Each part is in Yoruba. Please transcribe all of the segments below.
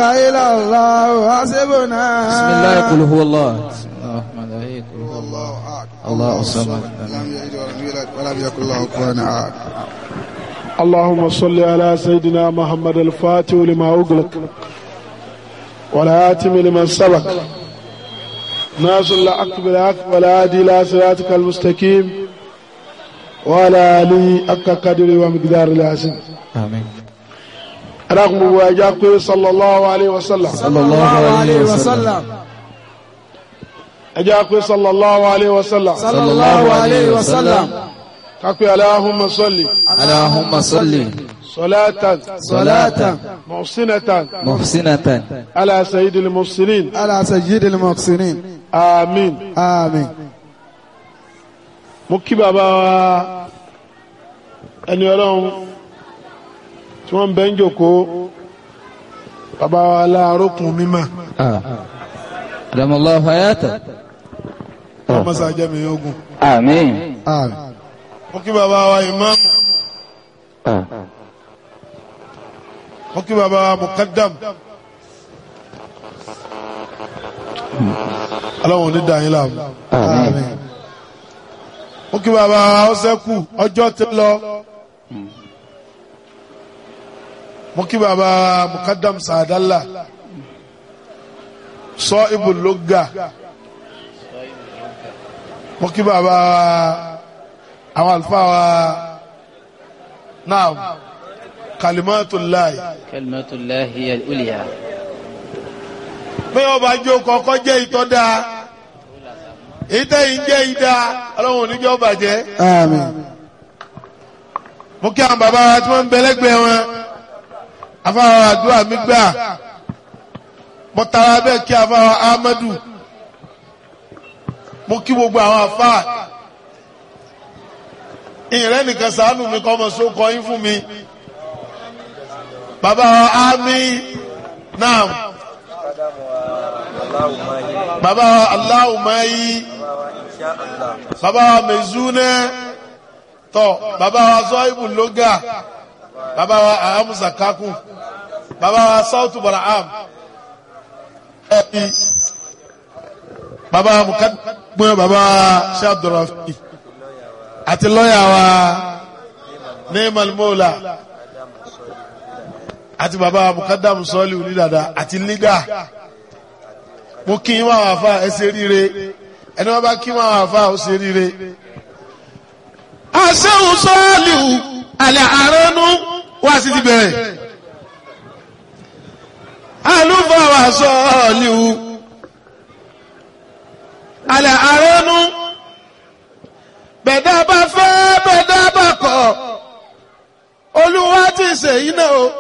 إلا الله حسبنا بسم الله قل هو الله بسم الله الرحمن الرحيم قل هو الله الله أكبر الله الصمد لم يلد ولم يولد ولم يكن له كفوا أحد اللهم صل على سيدنا محمد الفاتح لما أغلق والآتم لمن سبق ناصر الحق بالحق والهادي إلى صراطك المستقيم وعلى آله حق قدر ومقدار العظيم آمين رغم واجاك صلى الله عليه وسلم صلى الله عليه وسلم أجاك صلى الله عليه وسلم صلى الله عليه وسلم كاكو اللهم صل اللهم صل صلاة صلاة محسنة محسنة على سيد المرسلين على سيد المحسنين آمين آمين mo kí bàbá wa ẹni ọlọ́run tí wọ́n ń bẹ́ ń jòkó bàbá wa láàrókùn mímọ́ آه. أدام الله حياته wọ́n mọ́sá jẹ́ mi ogun آمين آمين mo kí bàbá wa ìmáàmù آه. mo kí bàbá wa mukaddam ọlọ́run ò ní dà yín láàmú آمين mo kí bàbá wa ọ̀sẹ́kù ọjọ́ ti lọ mo kí bàbá wa mukaddam sàdálà sọ ibùlógà mo kí bàbá wa àwọn àlùfáà wa náà kalimatullahi كلمة الله هي الأولياء pé ọba jó kọ́kọ́ jẹ́ ìtọ́da ìtẹ́yìn jẹ́ ìdá ọlọ́run oníjọ́ bàjẹ́ آمين mo kí àwọn bàbá wa tí wọ́n ń bẹ lẹ́gbẹ̀ẹ́ wọn afáwọn àdúrà mi gbà mo tara bẹ́ẹ̀ kí afáwọn Ahmadu mo kí gbogbo àwọn afá ìrẹ́ nìkan sàánù mi kọ́ ọmọ sókọ yín fún mi bàbá wa ámì náà bàbá wa aláwùmáyí bàbá wa mẹ̀zúnẹ́ tọ baba wa zọibu loga baba wa ahamusa kaku baba wa sautu baraham ẹbi baba wa mukadumẹ baba wa ṣe abdulrafi àti lọ́yà wa neemal mola àti baba wa mukadamu sọọli onídàdà àti liga mo kí n máa wà fà ẹ ṣe ríire ẹni wọn bá kí n máa wà fà ó ṣe ríire asẹ́hùn sọ́ọ̀lìhù àlẹ́ àránú wá sí ti bẹ̀rẹ̀ àlùfáà wà sọ́ọ̀lìhù àlẹ́ àránú bẹ̀dá bá fẹ́ bẹ̀dá bá kọ̀ olúwa ti ṣèyí náà o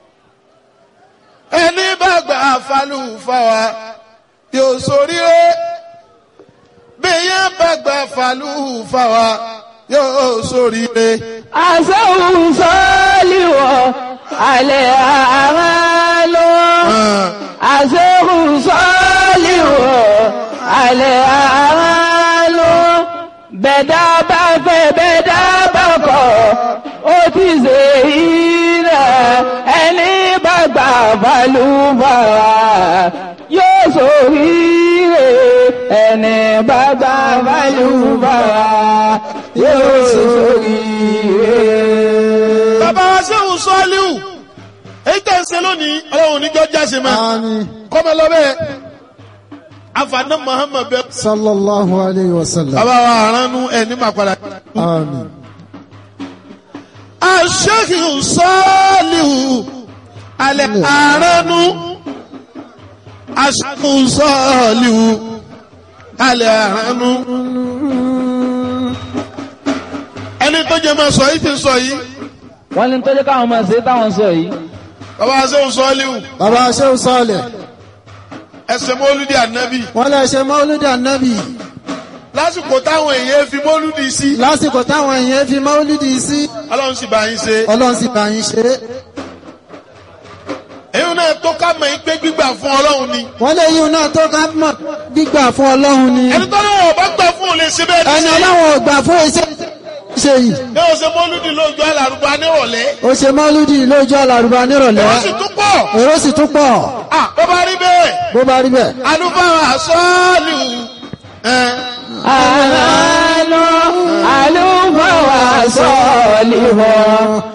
ẹni bá gbà fàlùfáà yóò ṣoríire bí yẹn bá gbà fàlùfáà yóò ṣoríire. àṣẹ́hùn sọ́ọ́lìwọ̀ alẹ́ àmà lọ. àṣẹ́hùn sọ́ọ́lìwọ̀ alẹ́ àmà lọ. bẹ̀dá bá fẹ́ bẹ̀dá bá kọ̀ ó ti ṣe ìrẹ̀ ẹni bá gbà balùbàrà yóò ṣoríire ẹni bá gbà balùbàrà yóò ṣoríire. bàbá wa sẹ́wọ̀n sọ́ọ́líwù èyí tẹ̀ ń ṣe lónìí ọlọ́run níjọ́ jáse mọ́ آمين kọ́mọ lọ́bẹ̀ afaná muhammed bẹ. صلى الله عليه وسلم bàbá wa aránú ẹni máa padà. آمين aṣẹ́kì sọ́ọ́líwù alẹ́ aránú aṣẹ́kì sọ́ọ́líwù alẹ́ aránú. ẹni tó jẹ́ máa sọ yìí ti sọ yìí wọ́n ní tọ́jú káwọn máa ṣe táwọn sọ yìí. bàbá wa sẹ́wọ̀n sọ́ọ́líwù bàbá Shehu Saleh ẹsẹ̀ mọ́lúdì ànábì wọ́n lè ṣe mọ́lúdì ànábì lásìkò táwọn èèyàn fi mọ́lúdì sí lásìkò táwọn èèyàn fi mọ́lúdì sí ọlọ́run sì bá yín ṣe ọlọ́run sì bá yín ṣe é èyí náà tó ká mọ̀ yín pé gbígbà fún ọlọ́run ni wọ́n lè yíun náà tó ká mọ̀ gbígbà fún ọlọ́run ni ẹni tó lọ́wọ́ bá gbà fún òun lè ṣe bẹ́ẹ̀ ní ẹni sí ọlọ́run ò gbà fún iṣẹ́ ṣe yìí ní o ṣe mọ́lúdì lójú alárùbá nírọ̀lẹ́ ó ṣe mọ́lúdì lójú àlàrúbá nírọ̀lẹ́ wọ́n sì tún pọ̀ èrò sì tún pọ̀ à bó bá rí bẹ́ẹ̀ bó bá rí bẹ́ẹ̀. alúfáà sọ́ọ̀lù ẹ̀ àmàlù àlùfáà sọ̀lì wọ̀